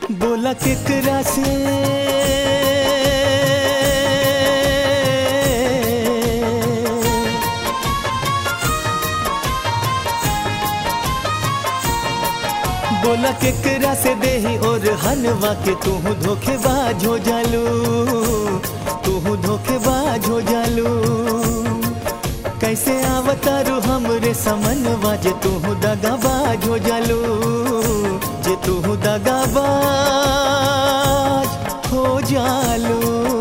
बोला केकरा से बोला केकरा से देही और हलवा के तू धोखेबाज हो जालू तू धोखेबाज हो जालू कैसे आवतारू हमरे समनवा जे तू दगाबाज हो जालू जे तू दगाबाज हो जालू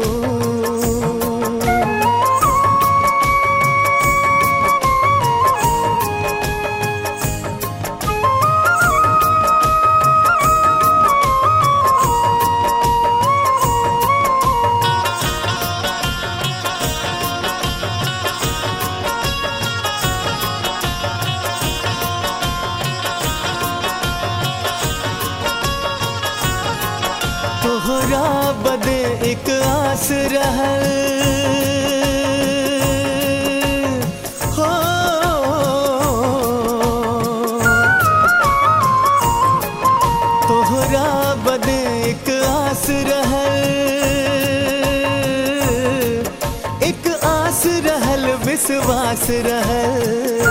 तोहरा बदे एक आस रहल हो तोहरा बदे एक आस रहल एक आस रहल विश्वास रहल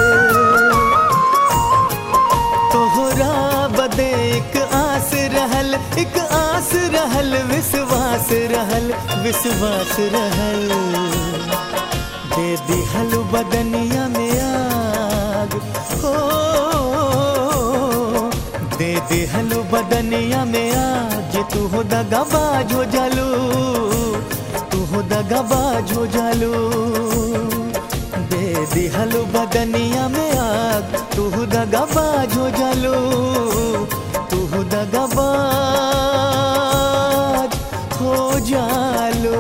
तोहरा बदे एक आस रहल एक आस रहल विश्वास रहल विश्वास रहल दे दिहल बदनिया में आग हो दे दिहल बदनिया में आग जे तू हो दगाबाज हो जालू तू हो दगाबाज हो जालू दे दिहल बदनिया में आग तू दगाबाज हो जालू तू दगाबाज हो जालू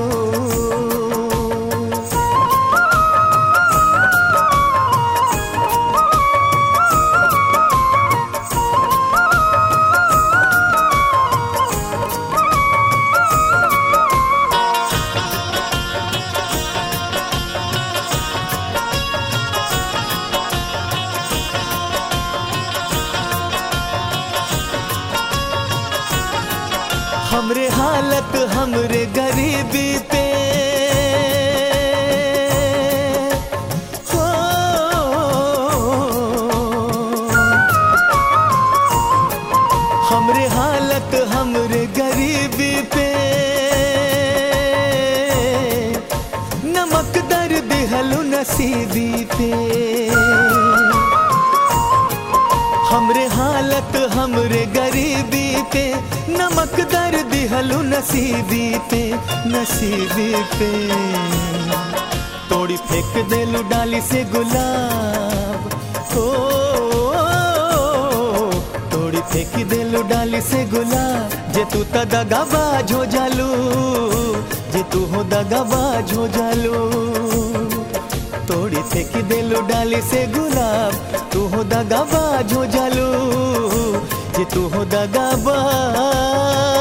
हमरे हालत हमरे गरीबी पे हो हमरे हालत हमरे गरीबी पे नमक दर दिहलु नसीबी पे हमरे हालत हमरे गरीबी पे नमक दर दिहलु नसीबी पे नसीबी पे तोड़ी फेंक देलु डाली से गुलाब हो तोड़ी फेंक देलु डाली से गुलाब जे तू त दगाबाज हो जालू जे तू हो दगाबाज हो जालू तोड़ी फेंक देलू डाली से गुलाब तू हो दगाबाज हो जालू जे तू हो दगाबाज